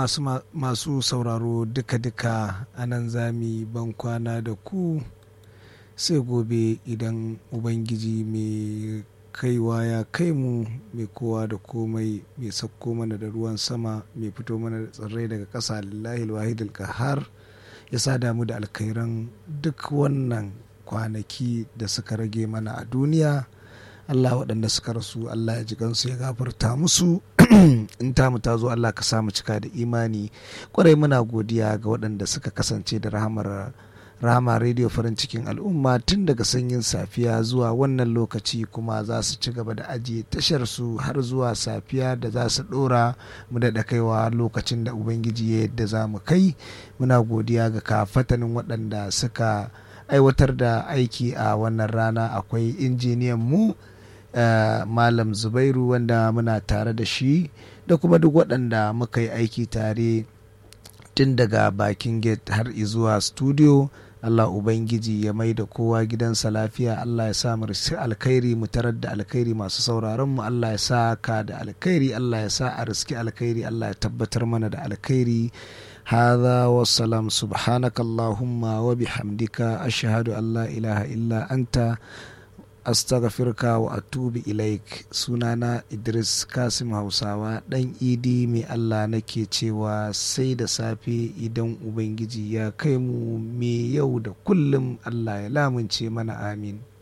masu, masu sauraro duka-duka a nan zami ban kwana da ku sai gobe idan ubangiji mai kaiwa ya kai mu mai kowa da komai mai sauko mana da ruwan sama mai fito mana da tsirrai daga ƙasa lillahi wahidul kahar ya sa damu da alkhairan duk wannan kwanaki da suka rage mana a duniya Allah waɗanda suka rasu Allah ya ji gansu ya gafarta musu in tamu ta zo Allah ka samu cika da imani kwarai muna godiya ga waɗanda suka kasance da rahamar rama rediyo farin cikin al'umma tun daga sanyin safiya zuwa wannan lokaci kuma za su ci gaba da ajiye tashar su har zuwa safiya da za su ɗora mu da kaiwa lokacin da ubangiji ya yadda za mu kai muna godiya ga kafatanin waɗanda suka aiwatar da aiki a wannan rana akwai injiniyan mu Uh, malam zubairu wanda muna tare da shi da kuma duk waɗanda muka yi aiki tare tun daga bakin gate har zuwa studio Allah Ubangiji ya mai da kowa gidansa lafiya Allah ya sa mu riski alkhairi mu tarar da alkhairi masu sauraron mu Allah ya sa ka da alkhairi Allah ya sa a riski alkhairi Allah ya tabbatar mana da alkhairi هذا والسلام سبحانك اللهم وبحمدك أشهد أن لا إله إلا أنت astaghfirka wa atubu ilaik sunana idris kasim hausawa dan idi mai allah nake cewa sai da safe idan ubangiji ya kai mu me yau da kullum allah ya lamunce mana amin